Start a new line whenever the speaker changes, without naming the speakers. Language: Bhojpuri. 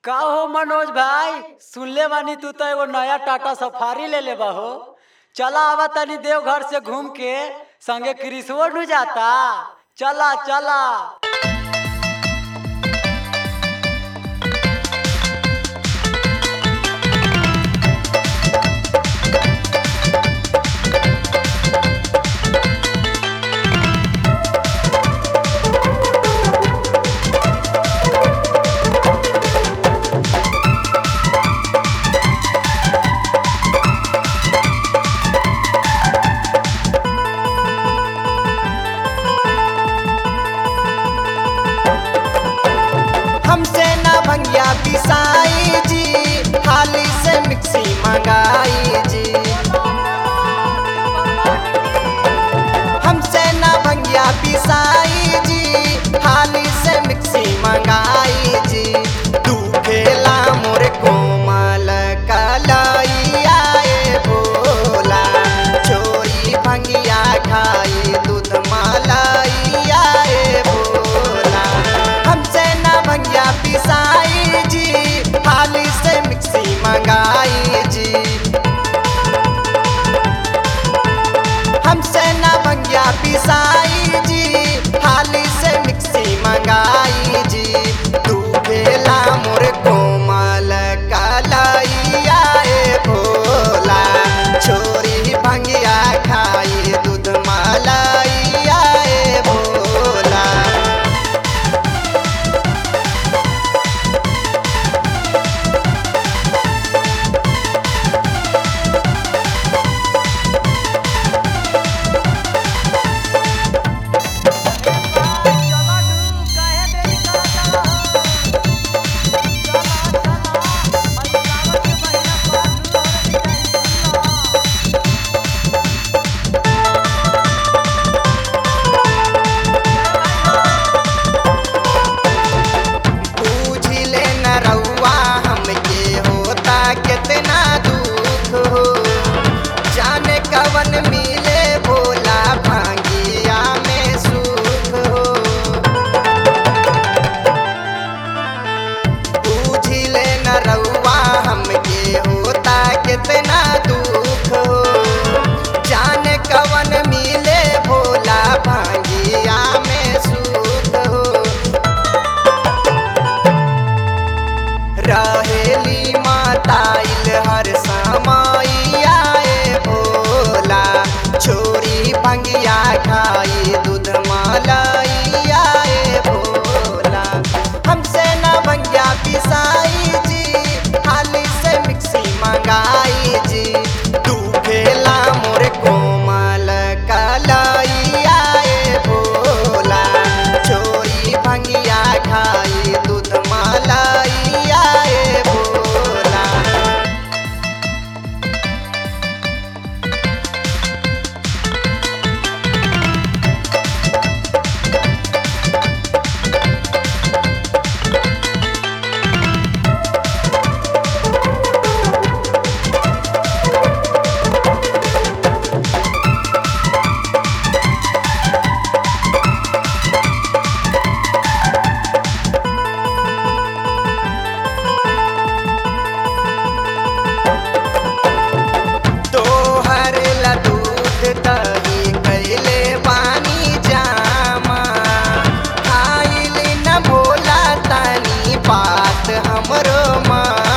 का हो मनोज भाई सुनले बानी तू तो एगो नया टाटा सफारी ले ले हो चला आवा तनी देवघर से घूम के संगे क्रिसवो नु जाता चला चला
हमसे ना भंगिया पिसाई जी हाली से मिक्सी मंगाई जी हमसे ना भंगिया पिसाई जी हाली से मिक्सी मंगाई जी तू खेला मोर कोमल कलैया ए भोला चोरी भंगिया खाई दूध मलैया ए भोला हमसे ना भंगिया पिसाई जी हाली से मिक्सी मंगाई जी हमसे ना भंगिया पिसाई जी हाली से मिक्सी मंगाई जी तू खेला मोर कोमल कलैया ए भोला छोरी भंगिया खाई दूध मलैया ए भोला बूझिले न रउआ हमके होता कितना दुख हो जाने कवन मिले भोला भांगिया में सुख हो बूझिले न रउआ हमके होता कितना दुख हो जाने कवन मिले भोला भांगिया में सुख हो रहेली माताइल हर समैया ए भोला छोरी भंगिया खाई दूध मलैया ए भोला हमसे न भंगिया पिसाई जी हाली से मिक्सी मंगाई जी तू खेला मोर कोमल कलैया ए भोला छोरी भंगिया खाई दूध मलैया ए भोला तोहर ला दूध दही कैले पानी जामा खाइल न भोला तनी बात हमरो माँ